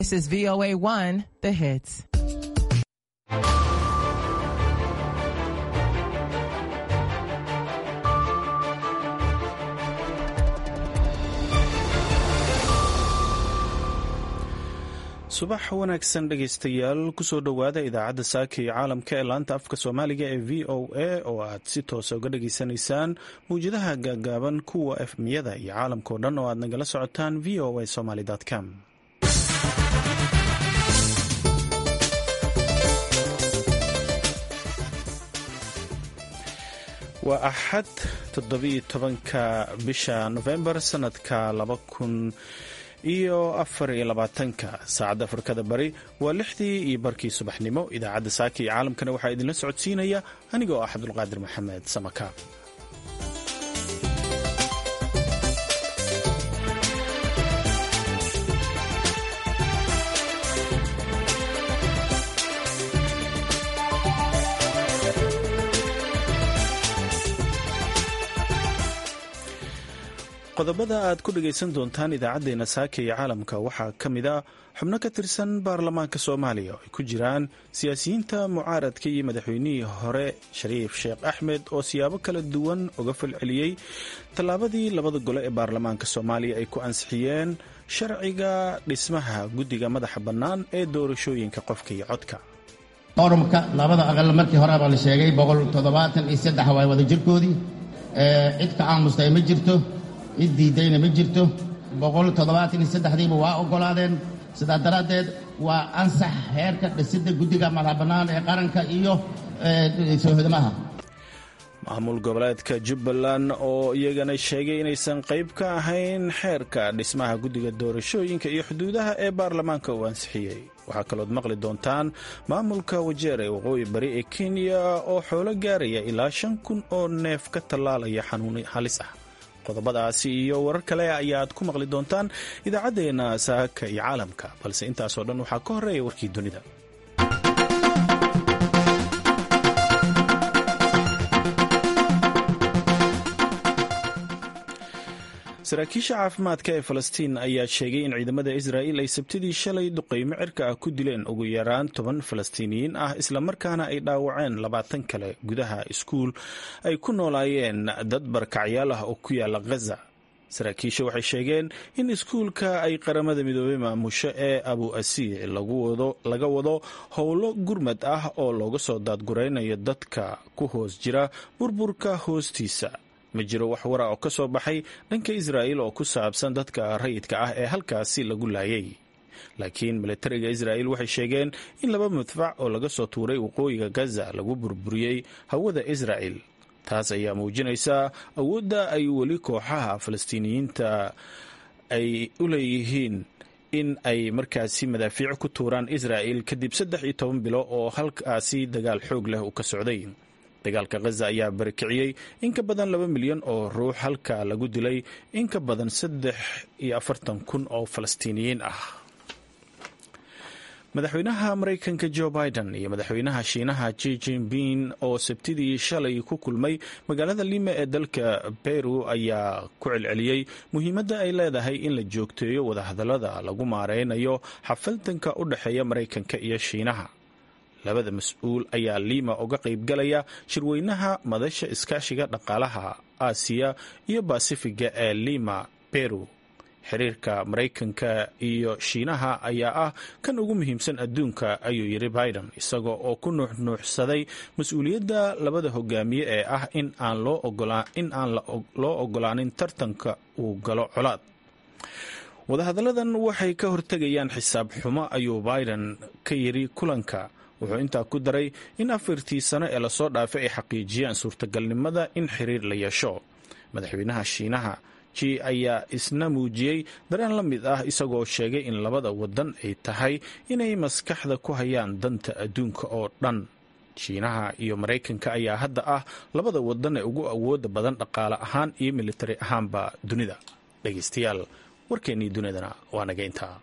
This is VOA 1, the hits. subax wanaagsan dhegaystayaal kusoo dhowaada idaacadda saaka iyo caalamka ee laanta afka soomaaliga ee v o a oo aad si toosa uga dhageysanaysaan mawjadaha gaagaaban kuwa efmiyada iyo caalamkao dhan oo aad nagala socotaan v o a somaly com waa axad toddobiyo tobanka bisha nofembar sanadka laba kun iyo afar iyo labaatanka saacadda afrikada bari waa lixdii iyo barkii subaxnimo idaacadda saaka iyo caalamkana waxaa idinla socodsiinaya aniga oo ah cabdulqaadir maxamed samaka qodobada aad ku dhagaysan doontaan idaacaddeenna saaka iyo caalamka waxaa ka mid a xubno ka tirsan baarlamaanka soomaaliya oo ay ku jiraan siyaasiyiinta mucaaradka iyo madaxweynihii hore shariif sheekh axmed oo siyaabo kala duwan uga falceliyey tallaabadii labada gole ee baarlamaanka soomaaliya ay ku ansixiyeen sharciga dhismaha guddiga madaxa bannaan ee doorashooyinka qofka iyo codka qorumka labada aqal markii hore baa la sheegay boqol toddobaatan iyo saddex waa wada jirkoodii cid ka aamusta ma jirto cid diiddayna ma jirto boqol toddobaatan iyo saddexdiiba waa oggolaadeen sidaa daraaddeed waa ansax heerka dhisidda guddiga madax bannaan ee qaranka iyo soohodamaha maamul goboleedka jubbaland oo iyagana sheegay inaysan qayb ka ahayn xeerka dhismaha guddiga doorashooyinka iyo xuduudaha ee baarlamaanka uu ansixiyey waxaa kalood maqli doontaan maamulka wajeer ee waqooyi bari ee kenya oo xoolo gaaraya ilaa shan kun oo neef ka tallaalaya xanuun halis ah qodobadaasi iyo warar kale ayaad ku maqli doontaan idaacaddeenna saaka iyo caalamka balse intaasoo dhan waxaa ka horreeya warkii dunida saraakiisha caafimaadka ee falastiin ayaa sheegay in ciidamada israa'iil ay sabtidii shalay duqaymo cirka ah ku dileen ugu yaraan toban falastiiniyiin ah islamarkaana ay dhaawaceen labaatan kale gudaha iskuul ay ku noolaayeen dad barkacyaal ah oo ku yaala ghaza saraakiisha waxay sheegeen in iskuulka ay qaramada midoobey maamusho ee abu asiic laga wado howlo gurmad ah oo looga soo daadguraynayo dadka ku hoos jira burburka hoostiisa ma jiro wax wara oo ka soo baxay dhanka israa'iil oo ku saabsan dadka rayidka ah ee halkaasi lagu laayay laakiin militariga israa'iil waxay sheegeen in laba madfac oo laga soo tuuray waqooyiga gaza lagu burburiyey hawada israa'il taas ayaa muujinaysa awoodda ay weli kooxaha falastiiniyiinta ay u leeyihiin in ay markaasi madaafiic ku tuuraan israa'il kadib saddex iyo toban bilo oo halkaasi dagaal xoog leh uu ka socday dagaalka khaza ayaa barakiciyey in ka badan laba milyan oo ruux halka lagu dilay in ka badan saddex iyo afartan kun oo falastiiniyiin ah madaxweynaha maraykanka jo biden iyo madaxweynaha shiinaha ji jinping oo sabtidii shalay ku kulmay magaalada lima ee dalka beru ayaa ku celceliyey muhiimadda ay leedahay in la joogteeyo wadahadallada lagu maareynayo xafaltanka u dhexeeya maraykanka iyo shiinaha labada mas-uul ayaa liima uga qaybgalaya shirweynaha madasha iskaashiga dhaqaalaha aasiya iyo basifiga ee lima beru xiriirka maraykanka iyo shiinaha ayaa ah kan ugu muhiimsan adduunka ayuu yidhi biden isagoo oo ku nuuxnuuxsaday mas-uuliyadda labada hogaamiye ee ah in aan loo ogolaanin tartanka uu galo colaad wadahadalladan waxay ka hortegayaan xisaab xumo ayuu biden ka yidhi kulanka wuxuu intaa ku daray in afartii sano ee lasoo dhaafay ay xaqiijiyaan suurtagalnimada in xiriir la yeesho madaxweynaha shiinaha ji ayaa isna muujiyey dareen la mid ah isagoo sheegay in labada wadan ay tahay inay maskaxda ku hayaan danta adduunka oo dhan shiinaha iyo maraykanka ayaa hadda ah labada wadan ee ugu awooda badan dhaqaale ahaan iyo militari ahaanba dunida dhegaystayaal warkeennii dunidana waa naga intaa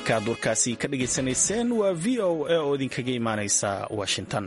halkaaad warkaasi ka dhagaysanayseen waa v o a oo idinkaga imaaneysa washington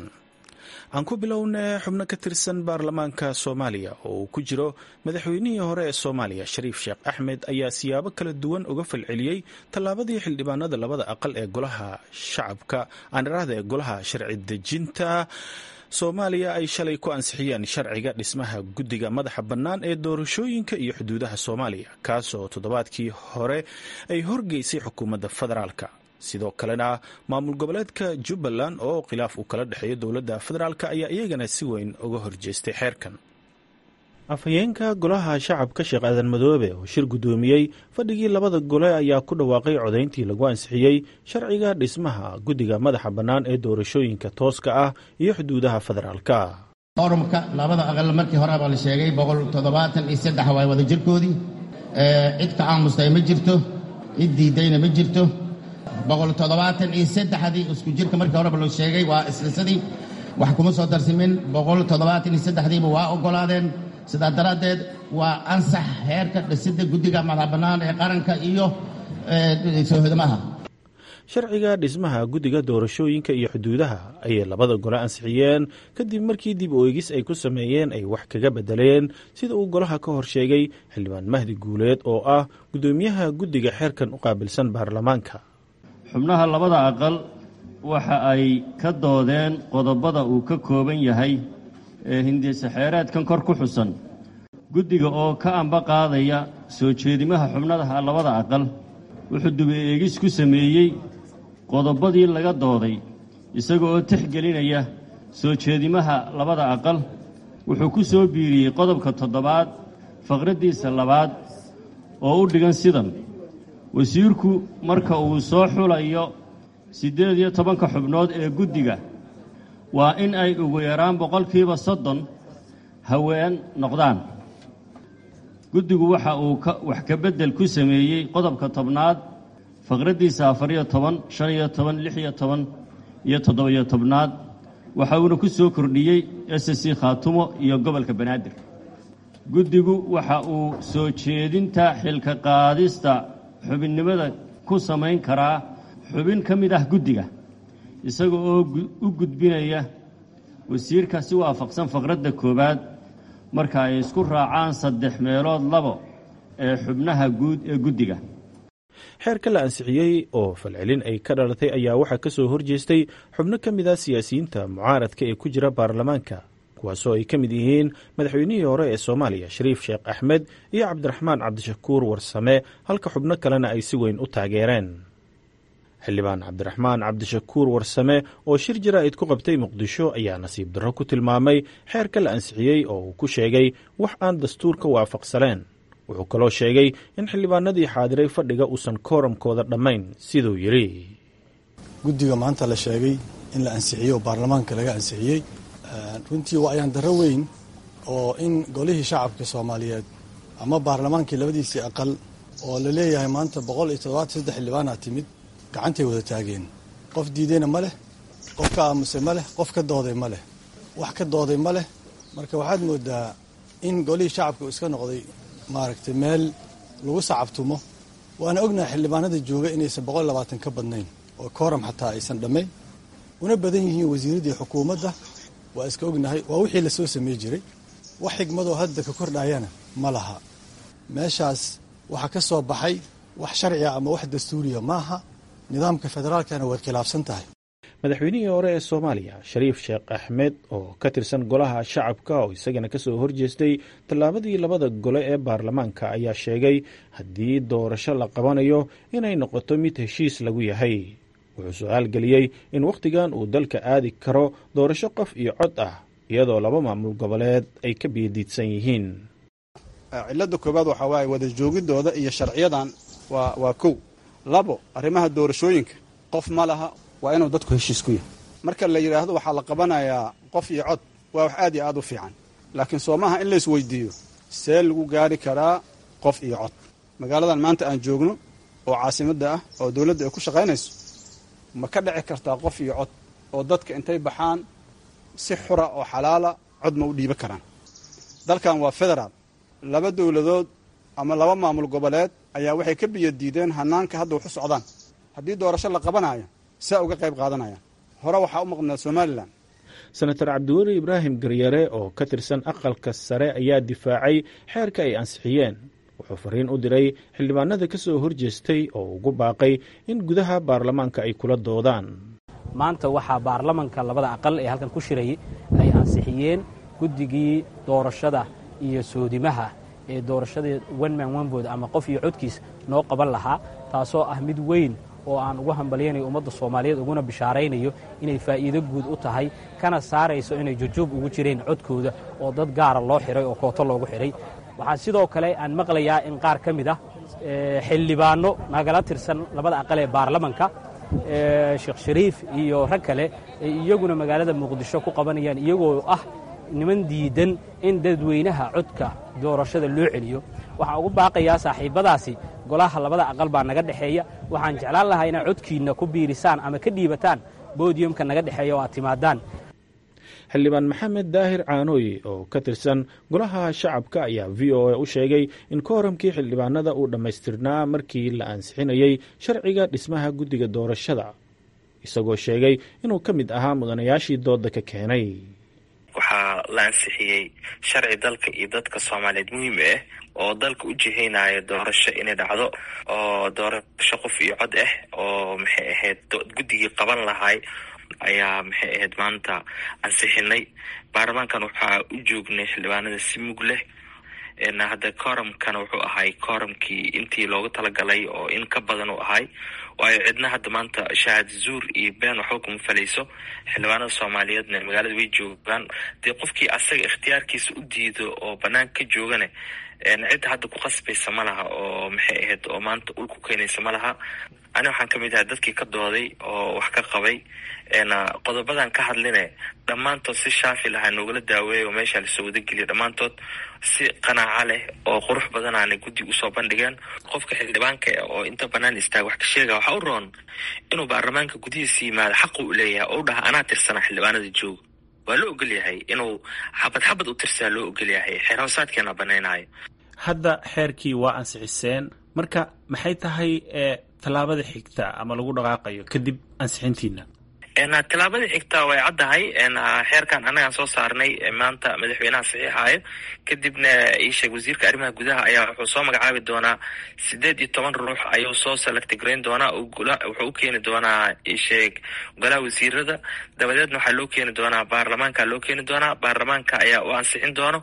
aan ku bilownay xubno ka tirsan baarlamaanka soomaaliya oo uu ku jiro madaxweynihii hore ee soomaaliya shariif sheekh axmed ayaa siyaabo kala duwan uga falceliyey tallaabadii xildhibaanada labada aqal ee golaha shacabka aaniraahda ee golaha sharci dejinta soomaaliya ay shalay ku ansixiyeen sharciga dhismaha guddiga madaxa bannaan ee doorashooyinka iyo xuduudaha soomaaliya kaasoo toddobaadkii hore ay horgeysay xukuumadda federaalka sidoo kalena maamul goboleedka jubbaland oo khilaaf uu kala dhexeeyo dowladda federaalk ayaa iyagana si weyn uga horjeestay xeerkan afhayeenka golaha shacabka sheekh aadan madoobe oo shir guddoomiyey fadhigii labada gole ayaa ku dhawaaqay codayntii lagu ansixiyey sharciga dhismaha guddiga madaxa bannaan ee doorashooyinka tooska ah iyo xuduudaha federaalka forumka labada aqal markii hore baa la sheegay boqol toddobaatan iyo saddex waay wada jirkoodii cid ka aamustay ma jirto cid diidayna ma jirto boqol toddobaatan iyo saddexdii isku jirka markii horeba loo sheegay waa islisadii wax kuma soo darsimin boqol toddobaatan iyo saddexdiiba waa oggolaadeen sidaa daraaddeed waa ansax heerka dhisidda guddiga madax bannaan ee qaranka iyo soohodamaha sharciga dhismaha guddiga doorashooyinka iyo xuduudaha ayay labada gole ansixiyeen kadib markii dib u eegis ay ku sameeyeen ay wax kaga bedeleen sida uu golaha ka hor sheegay xildhibaan mahdi guuleed oo ah guddoomiyaha guddiga xeerkan u qaabilsan baarlamaanka xubnaha labada aqal waxa ay ka doodeen qodobada uu ka kooban yahay ee hindisaxeeraadkan kor ku xusan guddiga oo ka amba qaadaya soo jeedimaha xubnaha labada aqal wuxuu dubi eegis ku sameeyey qodobadii laga dooday isaga oo tixgelinaya soo jeedimaha labada aqal wuxuu ku soo biiriyey qodobka toddobaad faqraddiisa labaad oo u dhigan sidan wasiirku marka uu soo xulayo siddeed iyo tobanka xubnood ee guddiga waa in ay ugu yaraan boqolkiiba soddon haween noqdaan guddigu waxa uu wax ka beddel ku sameeyey qodobka tobnaad faqraddiisa afariyo toban shan iyo toban lix iyo toban iyo toddoba-iyo tobnaad waxa uuna ku soo kordhiyey s c khaatumo iyo gobolka banaadir guddigu waxa uu soo jeedinta xilka qaadista xubinnimada ku samayn karaa xubin ka mid ah guddiga isaga oo u gudbinaya wasiirka si waafaqsan faqradda koowaad marka ay isku raacaan saddex meelood labo ee xubnaha guud ee guddiga xeerka la ansixiyey oo falcelin ay ka dhalatay ayaa waxaa ka soo horjeestay xubno ka mid ah siyaasiyiinta mucaaradka ee ku jira baarlamaanka kuwaasoo ay ka mid yihiin madaxweynihii hore ee soomaaliya shariif sheekh axmed iyo cabdiraxmaan cabdishakuur warsame halka xubno kalena ay si weyn u taageereen xildhibaan cabdiraxmaan cabdishakuur warsame oo shir jaraa'id ku qabtay muqdisho ayaa nasiib darro ku tilmaamay xeerka la ansixiyey oo uu ku sheegay wax aan dastuurka waafaqsaneen wuxuu kaloo sheegay in xildhibaanadii xaadiray fadhiga uusan kooramkooda dhammayn siduu yidhi guddiga maanta la sheegay in la ansixiyey oo baarlamaanka laga ansixiyey runtii waa ayaan darro weyn oo in golihii shacabka soomaaliyeed ama baarlamaankii labadiisii aqal oo la leeyahay maanta boqol iyo toddobaatan saddex xildhibaanaa timid gacantay wada taageen qof diidayna ma leh qof ka aamusay ma leh qof ka dooday ma leh wax ka dooday ma leh marka waxaad moodaa in golihii shacabka uu iska noqday maaragtay meel lagu sacabtumo waana ognahay xildhibaanada jooga inaysan boqol labaatan ka badnayn oo kooram xataa aysan dhammayn una badan yihiin wasiiraddii xukuumadda waa iska ognahay waa wixii lasoo samey jiray wax xigmadoo hadda ka kordhayana ma laha meeshaas waxaa ka soo baxay wax sharciga ama wax dastuuriya maaha nidaamka federaalkana waad khilaafsan tahay madaxweynihii hore ee soomaaliya shariif sheekh axmed oo ka tirsan golaha shacabka oo isagana ka soo horjeestay tallaabadii labada gole ee baarlamaanka ayaa sheegay haddii doorasho la qabanayo inay noqoto mid heshiis lagu yahay wuxuu su-aal geliyey in wakhtigan uu dalka aadi karo doorasho qof iyo cod ah iyadoo laba maamul goboleed ay ka biyadiidsan yihiin cilada koobaad waxaa waaye wada joogidooda iyo sharciyadan waa waa kow labo arrimaha doorashooyinka qof ma laha waa inuu dadku heshiis ku yahay marka la yidhaahdo waxaa la qabanayaa qof iyo cod waa wax aad iyo aad u fiican laakiin soomaha in lays weydiiyo see lagu gaari karaa qof iyo cod magaaladan maanta aan joogno oo caasimadda ah oo dowladda ay ku shaqaynayso ma ka dhici kartaa qof iyo cod oo dadka intay baxaan si xura oo xalaala cod ma u dhiiban karaan dalkan waa federaal laba dowladood ama laba maamul goboleed ayaa waxay ka biyadiideen hanaanka hadda waxu socdaan haddii doorasho la qabanayo saa uga qayb qaadanayaan hore waxaa u maqnaa somalilan senator cabdiweli ibraahim garyare oo ka tirsan aqalka sare ayaa difaacay xeerka ay ansixiyeen wuxuu fariin u diray xildhibaanada ka soo horjeestay oo ugu baaqay in gudaha baarlamaanka ay kula doodaan maanta waxaa baarlamanka labada aqal ee halkan ku shirayay ay ansixiyeen guddigii doorashada iyo soodimaha ee doorashada wenman wenbood ama qof iyo codkiis noo qaban lahaa taasoo ah mid weyn oo aan ugu hambalyaynayo ummadda soomaaliyeed uguna bishaaraynayo inay faa'iido guud u tahay kana saarayso inay jujuub ugu jireen codkooda oo dad gaara loo xiray oo kooto loogu xidhay waxaa sidoo kale aan maqlayaa in qaar ka mid ah xildhibaanno nagala tirsan labada aqal ee baarlamanka sheekh shariif iyo rag kale ay iyaguna magaalada muqdisho ku qabanayaan iyagoo ah niman diidan in dadweynaha codka doorashada loo celiyo waxaan ugu baaqayaa saaxiibbadaasi golaha labada aqal baa naga dhexeeya waxaan jeclaan lahaa inaad codkiinna ku biirisaan ama ka dhiibataan bodiyumka naga dhexeeya oo aad timaadaan xildhibaan maxamed daahir caanooye oo ka tirsan golaha shacabka ayaa v o a u sheegay in kooramkii xildhibaanada uu dhammaystirnaa markii la ansixinayey sharciga dhismaha guddiga doorashada isagoo sheegay inuu ka mid ahaa mudanayaashii dooda ka keenay waxaa la ansixiyey sharci dalka iyo dadka soomaaliyeed muhiim ah oo dalka u jihaynaya doorasho inay dhacdo oo doorasho qof iyo cod ah oo maxay ahayd guddigii qaban lahay ayaa maxay ahayd maanta ansixinay baarlamaankan waxaa u joognay xildhibaanada si mug leh hadda kooramkana wuxuu ahay kooramkii intii loogu talagalay oo in ka badan u ahay waayo cidna hadda maanta shahaad zuur iyo been waxba kuma falayso xildhibaanada soomaaliyeedna magaalada way joogaan dee qofkii asaga ikhtiyaarkiisa u diido oo banaanka ka joogane cidda hadda ku qasbaysa ma laha oo maxay ahayd oo maanta ul ku keenaysa ma laha ani waxaan ka mid ahay dadkii ka dooday oo wax ka qabay qodobadan ka hadline dhammaantood si shaafi lahaa noogala daaweeya oo meesha lasoo wadageliya dhammaantood si qanaaco leh oo qurux badanaana guddi usoo bandhigeen qofka xildhibaanka oo inta banaan istaaga wax ka sheega waxaa u roon inuu baarlamaanka gudihiisa yimaado xaqu u leeyahay oo u dhaha anaa tirsana xildhibaanada jooga waa loo ogol yahay inuu xabad xabad u tirsaa loo ogol yahay xeer hoosaadkeena banaynayo hadda xeerkii waa ansixiseen marka maxay tahay tallaabada xigta ama lagu dhaqaaqayo kadib ansixintiina tallaabada xigta way caddahay xeerkan annagaan soo saarnay maanta madaxweynaha saxiixaayo kadibna iisheeg wasiirka arrimaha gudaha ayaa wuxuu soo magacaabi doonaa sideed iyo toban ruux ayuu soo selectgrayn doonaa wuxuu u keeni doonaa iisheeg golaha wasiirada dabadeedna waxaa loo keeni doonaa baarlamaanka loo keeni doonaa baarlamaanka ayaa u ansixin doono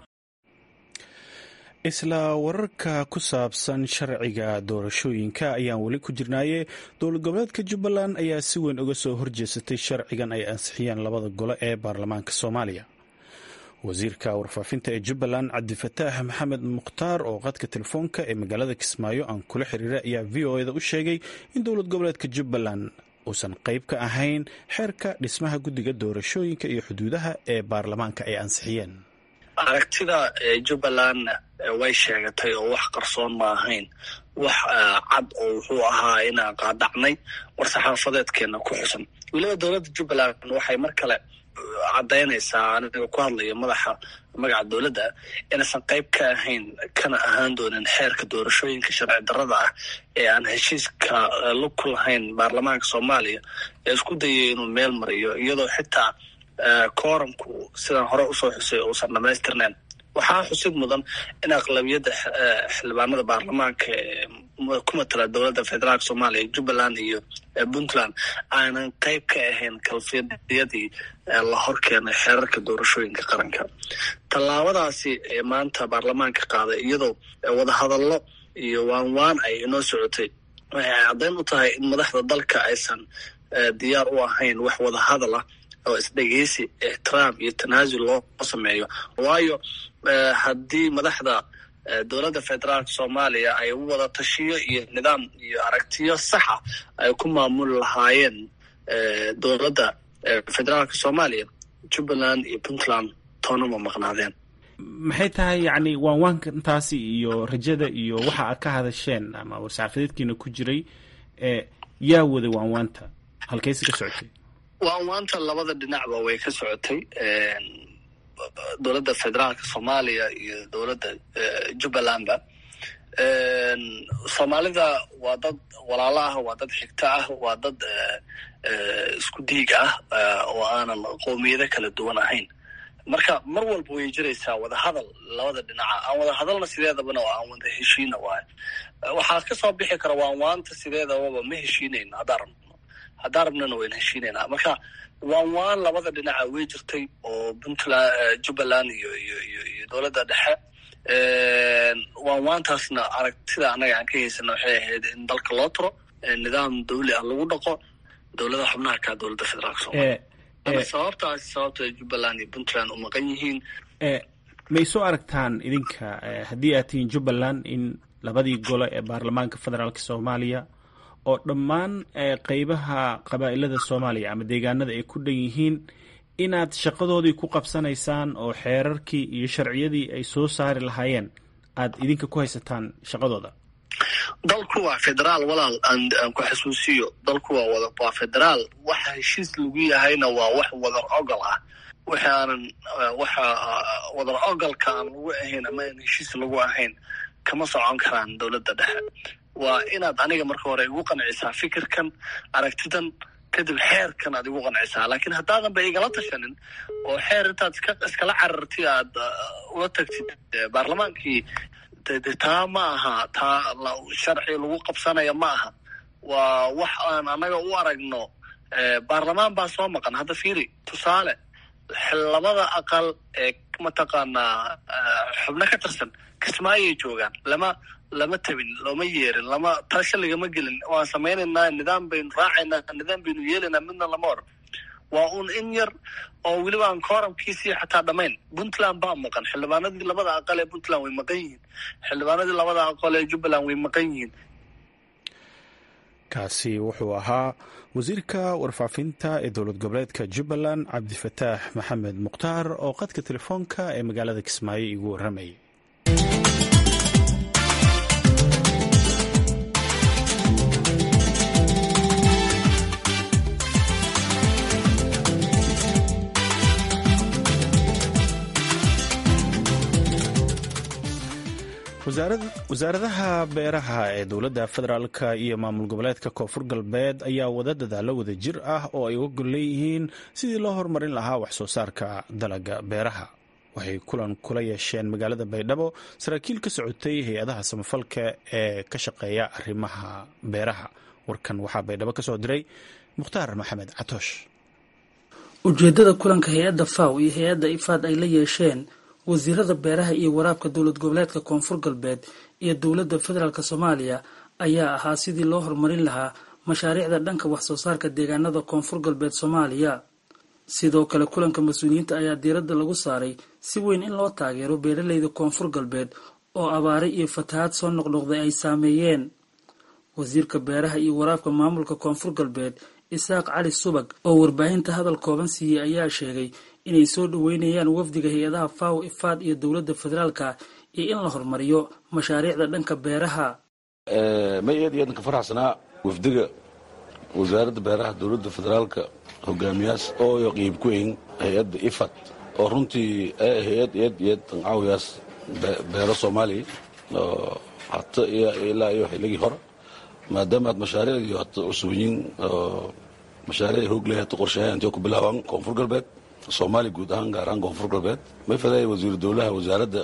isla wararka ku saabsan sharciga doorashooyinka ayaan weli ku jirnaaye dowlad goboleedka jubbaland ayaa si weyn uga soo horjeesatay sharcigan ay ansixiyeen labada gole ee baarlamaanka soomaaliya wasiirka warfaafinta ee jubbaland cabdifataax maxamed mukhtaar oo qadka telefoonka ee magaalada kismaayo aan kula xiriiray ayaa v o eda u sheegay in dowlad goboleedka jubbaland uusan qayb ka ahayn xeerka dhismaha guddiga doorashooyinka iyo xuduudaha ee baarlamaanka ay ansixiyeen aragtida jubbaland way sheegatay oo wax qarsoon ma ahayn wax cad oo wuxuu ahaa inaan qaadacnay war-saxaafadeedkeena ku xusan weliba dowladda jubbaland waxay mar kale caddaynaysaa aniga ku hadlaya madaxa magaca dowladda inaysan qayb ka ahayn kana ahaan doonin xeerka doorashooyinka sharci darrada ah ee aan heshiiska lug ku lahayn baarlamaanka soomaaliya ee isku dayay inuu meel mariyo iyadoo xitaa kooramku sidaan hore usoo xusay uusan dhamaystirnayn waxaa xusid mudan in aqlabiyadda xildhibaanada baarlamaanka ku matala dowladda federaalk soomaaliya jubbaland iyo puntland aanan qayb ka ahayn kalfiyadii la horkeenay xeerarka doorashooyinka qaranka tallaabadaasi ee maanta baarlamaanka qaaday iyadoo wadahadallo iyo waan waan ay inoo socotay waxay caddayn u tahay in madaxda dalka aysan diyaar u ahayn wax wadahadal ah oo isdhegeysi ixtiraam iyo tanaasul loo sameeyo waayo haddii madaxda dowladda federaalka soomaaliya ay wada tashiyo iyo nidaam iyo aragtiyo saxa ay ku maamuli lahaayeen dowladda federaalka soomaaliya jubbaland iyo puntland toona ma maqnaadeen maxay tahay yacni waanwaankantaasi iyo rajada iyo waxa aad ka hadasheen ama war-saxaafadeedkiina ku jiray yaa waday waanwaanta halkeyse ka socotay waanwaanta labada dhinacba way ka socotay dowladda federaalka soomaaliya iyo dowladda jubbalandba soomaalida waa dad walaalo ah waa dad xigto ah waa dad isku diig ah oo aanan qowmiyado kala duwan ahayn marka mar walba way jiraysaa wadahadal labada dhinaca aan wada hadalna sideedabana oo aan wada heshiina waayo waxaa ka soo bixi kara waan waanta sideedababa ma heshiinayno haddaan rabno haddaan rabnana wayna heshiinaynaa marka waan waan labada dhinaca way jirtay oo puntland jubbaland iyo iyo iyo iyo dowladda dhexe waan waantaasna aragtida annaga aan ka haysana waxay ahayd in dalka loo turo nidaam dawli ah lagu dhaqo dowlada xubnaha kaa dowladda federaalka soomaaliya ama sababtaasi sababta jubbaland iyo puntland u maqan yihiin may soo aragtaan idinka haddii aad tihiin jubbaland in labadii gole ee baarlamaanka federaalka soomaaliya oo dhammaan qeybaha qabaa'ilada soomaaliya ama deegaanada ay ku dhan yihiin inaad shaqadoodii ku qabsanaysaan oo xeerarkii iyo sharciyadii ay soo saari lahaayeen aad idinka ku haysataan shaqadooda dalku waa federaal walaal aan ku xasuusiyo dalku waa wada waa federaal waxa heshiis lagu yahayna waa wax wadar ogol ah waxaanan waxa wadar ogolka aan lagu ahayn ama aan heshiis lagu ahayn kama socon karaan dowladda dhexe waa inaad aniga marka hore igu qancisaa fikirkan aragtidan kadib xeerkan aad igu qancisaa laakiin haddaadan ba igala tashanin oo xeer intaad iska iskala cararti aad uga tagtid baarlamaankii de taa ma aha taa sharci lagu qabsanaya ma aha waa wax aan annaga u aragno baarlamaan baa soo maqan hadda fiiri tusaale labada aqal ee mataqaanaa xubno ka tirsan kismaayay joogaan lama lama tabin looma yeerin lama tasha lagama gelin waan samaynaynaa nidaam baynu raacaynaa nidaam baynu yeelaynaa midna lama oran waa uun in yar oo weliba aan kooramkiisii xataa dhammayn puntland baa maqan xildhibaanadii labada aqal ee puntland way maqan yihiin xildhibaanadii labada aqal ee jubbaland way maqan yihiin kaasi wuxuu ahaa wasiirka warfaafinta ee dowlad goboleedka jubbaland cabdifataax maxamed mukhtaar oo qadka telefoonka ee magaalada kismaayo igu warramayay wasaaradaha beeraha ee dowladda federaalka iyo maamul goboleedka koonfur galbeed ayaa wada dadaalo wada jir ah oo ay uga gol leeyihiin sidii loo horumarin lahaa wax soo saarka dalaga beeraha waxay kulan kula yeesheen magaalada baydhabo saraakiil ka socotay hay-adaha samafalka ee ka shaqeeya arrimaha beeraha warkan waxaa baydhabo ka soo diray mukhtaar maxamed catoosh ujeedada kulanka hay-adda faw iyo hay-adda ifaad ay la yeesheen wasiirada beeraha iyo waraabka dowlad goboleedka koonfur galbeed iyo dowladda federaalk soomaaliya ayaa ahaa sidii loo horumarin lahaa mashaariicda dhanka wax soo saarka deegaanada koonfur galbeed soomaaliya sidoo kale kulanka mas-uuliyiinta ayaa diiradda lagu saaray si weyn in loo taageero beeraleyda koonfur galbeed oo abaaray iyo fatahaad soo noqnoqday ay saameeyeen wasiirka beeraha iyo waraabka maamulka koonfur galbeed isaaq cali subag oo warbaahinta hadal kooban siiyey ayaa sheegay inay soo dhaweynayaan wafdiga hay-adaha faw ifaad iyo dowladda federaalka iyo in la horumariyo mashaariicda dhanka beeraha ma aad iyo aadna ka faraxsanaa wafdiga wasaaradda beeraha dowladda federaalka hogaamiyaas oo qiib ku eyn hay-adda ifad oo runtii hay-ad aad iyo aad caawiyaas beero soomaaliya oo hata ilaa iyo xilligii hore maadaama aad mashaariicdii hata cusubyiin oo mashaariic hoog leh hata qorshahay intay ku bilaabaan koonfur galbeed soomaaliya guud ahaan gaar ahaan koonfur galbeed may fadaaya wasiiru dowlaha wasaaradda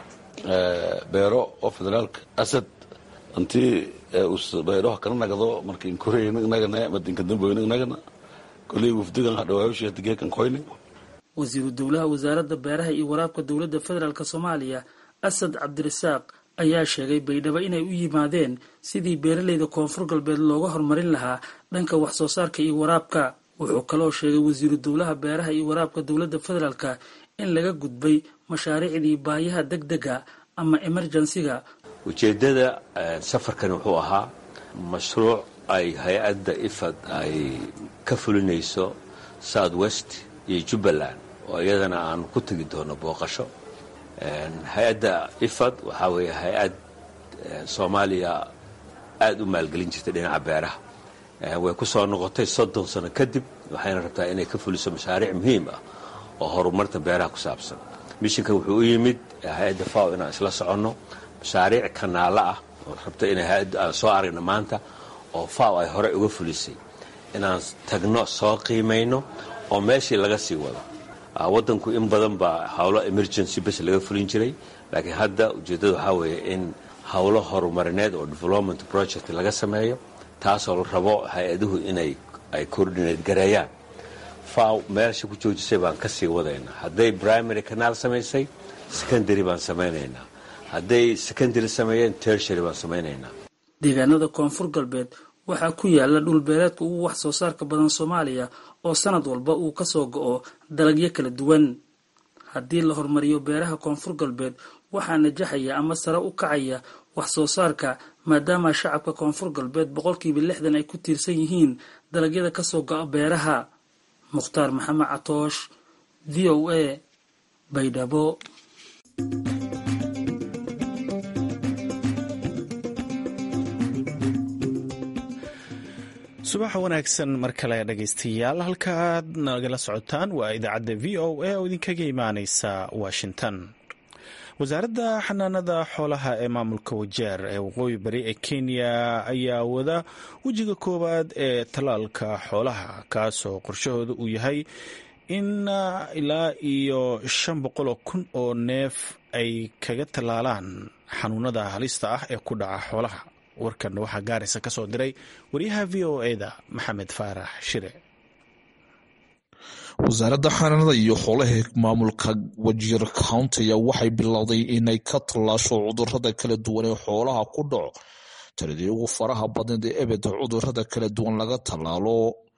beero oo federaalka asad intii beeroha kala nagdo marka inkoreyna inagana madinka damboyna inagana koley wafdigan hadhawaayushi hadigeekan koyne wasiiru dowlaha wasaaradda beeraha iyo waraabka dowladda federaalk soomaaliya asad cabdirasaaq ayaa sheegay baydhabo inay u yimaadeen sidii beeraleyda koonfur galbeed looga horumarin lahaa dhanka wax soo saarka iyo waraabka wuxuu kaloo sheegay wasiiru dowlaha beeraha iyo waraabka dowladda federaalka in laga gudbay mashaariicdii baayaha deg dega ama emerjensiga ujeeddada safarkan wuxuu ahaa mashruuc ay hay-adda ifad ay ka fulinayso south west iyo jubbaland oo iyadana aan ku tegi doono booqasho hay-adda ifad waxaa weeye hay-ad soomaaliya aada u maalgelin jirtay dhinaca beeraha way ku soo noqotay soddon sano kadib waxayna rabtaa inay ka fuliso mashaariic muhiim ah oo horumarta beeraha ku saabsan mishinkan wuxuu u yimid hay-adda faw inaan isla soconno mashaariic kanaalo ah oo rabta inay hay-addu aan soo aragna maanta oo faw ay horey uga fulisay inaan tagno soo qiimayno oo meeshii laga sii wado waddanku in badan baa howlo emergency bes laga fulin jiray laakiin hadda ujeeddada waxaa weeye in howlo horumarineed oo development project laga sameeyo taasoo la rabo hay-aduhu inay ay coordinate gareeyaan faw meelsha ku joojisay baan ka sii wadaynaa hadday primary kanaal samaysay secondary baan samaynaynaa hadday secondary sameeyeen tertiary baan samaynaynaa deegaanada koonfur galbeed waxaa ku yaala dhulbeereedka ugu wax soo saarka badan soomaaliya oo sanad walba uu kasoo go-o dalagyo kala duwan haddii la horumariyo beeraha koonfur galbeed waxaa najaxaya ama sare u kacaya wax soo saarka maadaama shacabka koonfur galbeed boqolkiiba lixdan ay ku tiirsan yihiin dalagyada kasoo go-a beeraha mukhtaar maxamed catoosh v o a baydhabo subax wanaagsan mar kale dhegaystayaal halkaaad nagala socotaan waa idaacadda v o a oo idinkaga imaaneysa washington wasaaradda xanaanada xoolaha ee maamulka wajeer ee waqooyi bari ee kenya ayaa wada wejiga koowaad ee tallaalka xoolaha kaasoo qorshahooda uu yahay in ilaa iyo shan boqoloo kun oo neef ay kaga tallaalaan xanuunada halista ah ee ku dhaca xoolaha warkan waxaa gaaraysa ka soo diray wariyaha v o e da maxamed faarax shire wasaaradda xanaanada iyo xoolaha maamulka wajiir countiga waxay bilowday inay ka tallaasho cudurada kala duwan ee xoolaha ku dhaco tiradii ugu faraha badneed ee ebed cudurada kala duwan laga tallaalo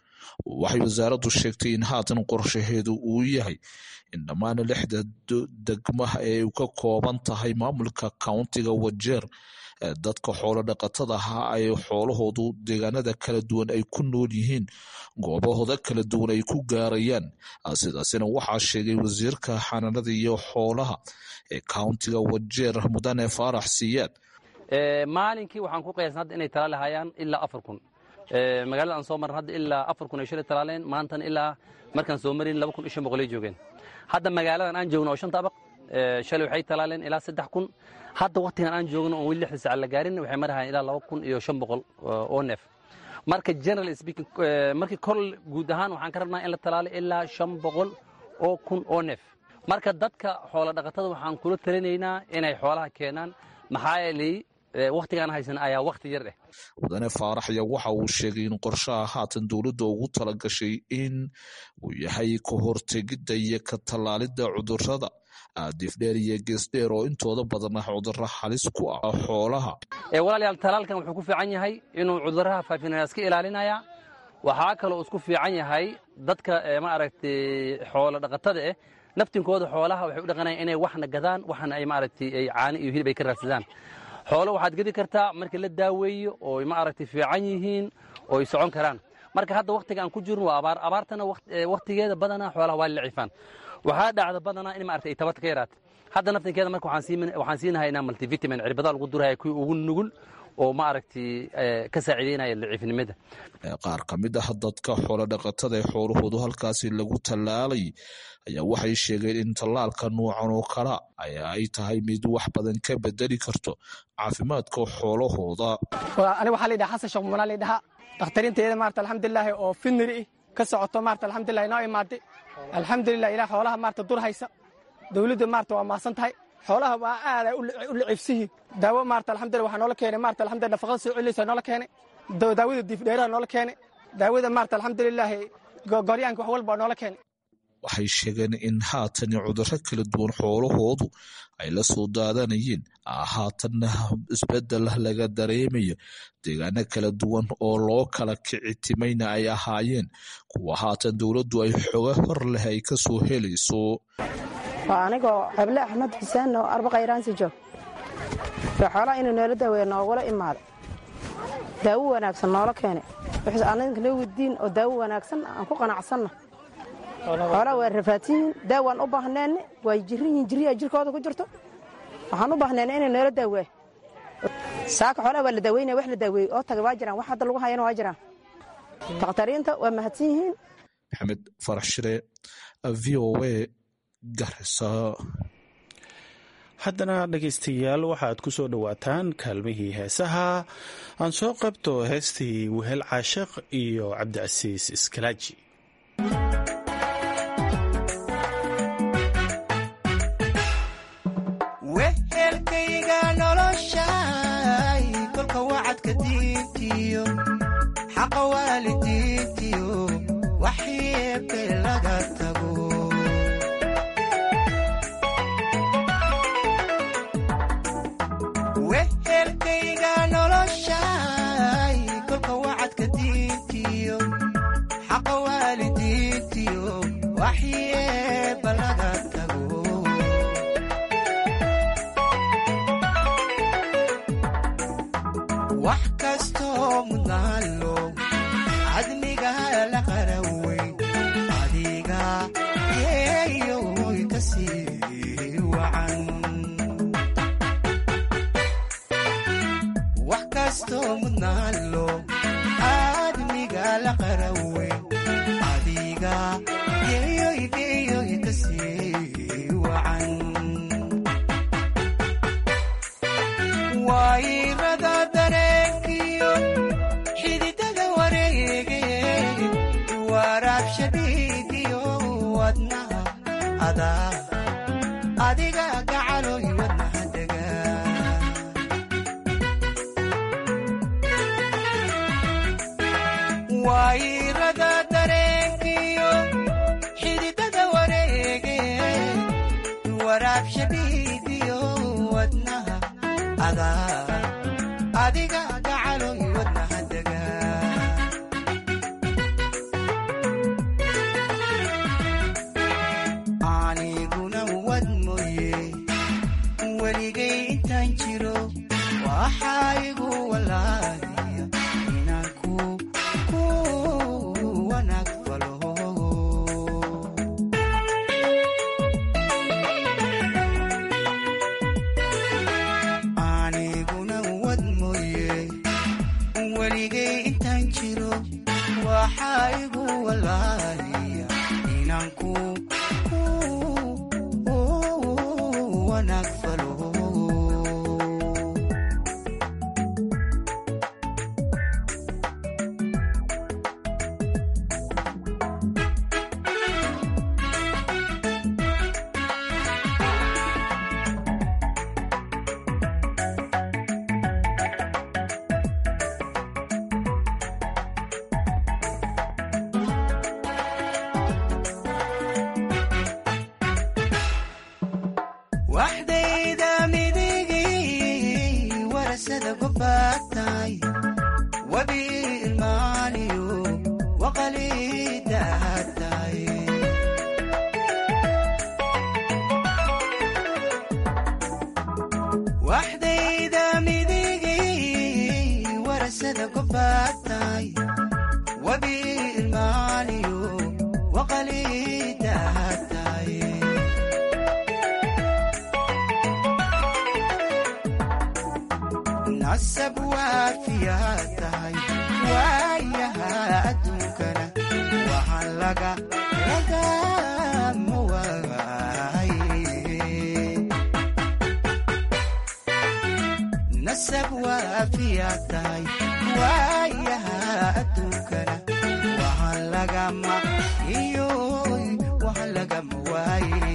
waxay wasaaraddu sheegtay in haatan qorshaheedu uu yahay in dhammaan lixda degmaha ee u ka kooban tahay maamulka countiga wajeer dadka xoolo dhaqatada ahaa ay xoolahoodu deegaanada kala duwan ay ku nool yihiin goobahooda kala duwan ay ku gaarayaan sidaasina waxaa sheegay wasiirka xanaanada iyo xoolaha ee countiga wajeer mudane faarax siyaad maalinkii waxaan ku qiyaasna hadda inay talaali hayaan ilaa afar kun magaalada aan soo marran hadda ilaa afar kun ay shalay talaaleen maantana ilaa markaan soo marin laba kun iyo shan boqolay joogeen hadda magaaladan aan joogno oo shanta abaq shalay waxay talaaleen ilaa saddex kun hadda waktigan aan joogno oon weli lixda saca la gaarin waxay marahayaan ilaa laba kun iyo shan boqol oo neef marka general speaking markii kor guud ahaan waxaan ka rabnaa in la talaalo ilaa shan boqol oo kun oo neef marka dadka xoola dhaqatada waxaan kula talinaynaa inay xoolaha keenaan maxaa yeelay wakhtigaan haysan ayaa wakhti yar eh mudane faarax ayaa waxa uu sheegay in qorshaha haatan dowladda ugu talagashay in uu yahay ka hortegidda iyo ka tallaalidda cudurrada aadifdheer iyo geesdheer oo intooda badan ah cudurro halis ku ah xoolaha walaalayaal talaalkan wuxuu ku fiican yahay inuu cudurraha faafinaya iska ilaalinaya waxaa kaloo isku fiican yahay dadka maaragtay xoolo dhaqatada eh naftinkooda xoolaha waxay u dhaqanayaan inay waxna gadaan waxna ay maaragtay ay caani iyo hilib ay ka raadsadaan xoolo waxaad gedi kartaa markii la daaweeyo oo maaragtay fiican yihiin oo ay socon karaan marka hadda wakhtiga aan ku jirno waa abaar abaartana wakhtigeeda badanaa xoolaha waa lacifaan waxaa dhacda badanaa in maaragtay ay tabarta ka yaraata hadda naftinkeeda marka waxaan siinahaynaa multivitamin cirbadaa lagu duraya kuwii ugu nugul oo maaragtay ka saaciideynaya daciifnimada qaar ka mid ah dadka xoolo dhaqatada ee xoolahoodu halkaasi lagu tallaalay ayaa waxay sheegeen in tallaalka nuucan oo kala ay tahay mid wax badan ka bedeli karto caafimaadka xoolahooda ani waxaa la yidhaha xasan sheekh mumanaa la yidhahaa dakhtariinteeda maarata alxamdulilaahi oo finiri ka socoto maarata alxamdulilah inoo imaaday alxamdulilah ilaa xoolaha maarata dur haysa dowladda maarata waa maasan tahay xoolaha waa aad ay u lacibsihiin daawo maarata alxamdulillah waxaa noola keenay maarata alxamdulillah nafaqada soo celinaysa noola keenay daawada diifdheeraha noola keenay daawada maarata alxamdulilaahi goryaanka wax walba noola keenay waxay sheegeen in haatani cudurro kala duwan xoolahoodu ay la soo daadanayeen haatanna isbedel laga dareemayo deegaano kala duwan oo loo kala kicitimayna ay ahaayeen kuwa haatan dowladdu ay xoga hor leh ay ka soo helayso waa anigoo xeble axmed xuseen oo arba khayraansi joog ee xoolaha inuu noola daaweeya noogula imaada daawo wanaagsan noola keenay wixii anaga noo weydiin oo daawo wanaagsan aan ku qanacsanna xoolaha waa rafaadsan yihiin daawaan u baahneenne waa jirin yihiin jirriyaa jirkooda ku jirto waxaan u baahneenne inay noola daaweeya saaka xoolaha waa la daaweynaya wax la daaweeyey oo taga waa jiraan wax hadda lagu hayana waa jiraan dakhtariinta waa mahadsan yihiin maxamed farax shire v o a garisa haddana dhegaystayaal waxaad ku soo dhowaataan kaalmihii heesaha aan soo qabto heestii wehel caashiq iyo cabdicasiis iskalaaji wehelkayga noloshay kolka wacadka diintiyo xaqa waalidiintiyo waxyeebe laga tago wehelkayga noloshay kolka wacadka diintiyo xaqa waalidiintiyo waxyeeba laga tago wax kastoo mudnaalo cadmiga la qaraweyn adiga yeeyoy ka sii wacan wax kastoo mudnaalo cadmiga la qaraweyn adiga yeeyoy yeeyoy ka sii wacan wayrada dareenkiyo xididada wareege waraab shabiigiyo wadnaha adaa adiga gacaloy wadnaha dega wayrada dareenkiyo xididada wareege waraab shabiigiyo wadnaha adaa adiga gacaloy wadnaha dega aniguna wad mooye weligay intaan jiro waxaa igu walaaliya inaan ku ku wanaag falo aniguna wad mooye weligay intaan jiro waxaa igu walaaliya inaan ku ku wanaag falo waxdayda midigay warasada gobaatay wabi ilmaaniyo waqalidahatay waxdayda midigay warasada gobaatay wabi ilmaaniyo waqalidahatay nasab waafiyaa tahay waayaha adduunkana waxaan laga lagama waaye nasab waafiyaa tahay waayaha adduunkana waxaan lagama iyo waxaan lagama waaye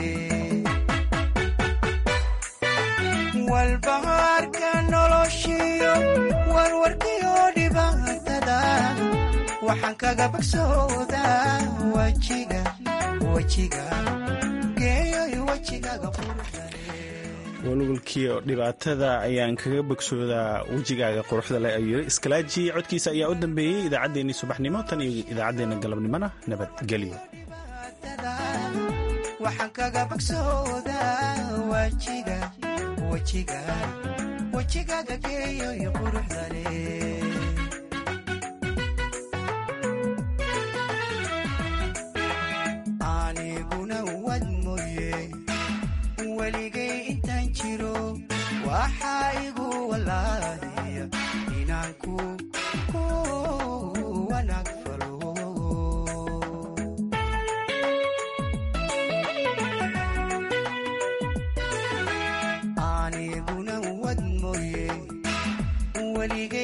walbahaarka noloshiyo warwarkiyo dhibaatada waxaan kaga bagsoodaa wajiga wajiga geeyoy wejigaaga walwalkii dhibaatada ayaan kaga bogsoodaa wejigaaga quruxda leh ayuu yiri iskalaaji codkiisa ayaa u dambeeyey idaacaddeenii subaxnimo tan iyo idaacaddeenna galabnimona nabadgelyo waxaan kaga bagsoodaa wajiga wajiga wejigaaga geeyoy quruxda leh aniguna wad mooye weligay intaan jiro waxaa igu walaaliya inaan ku ku wanaag falo weligay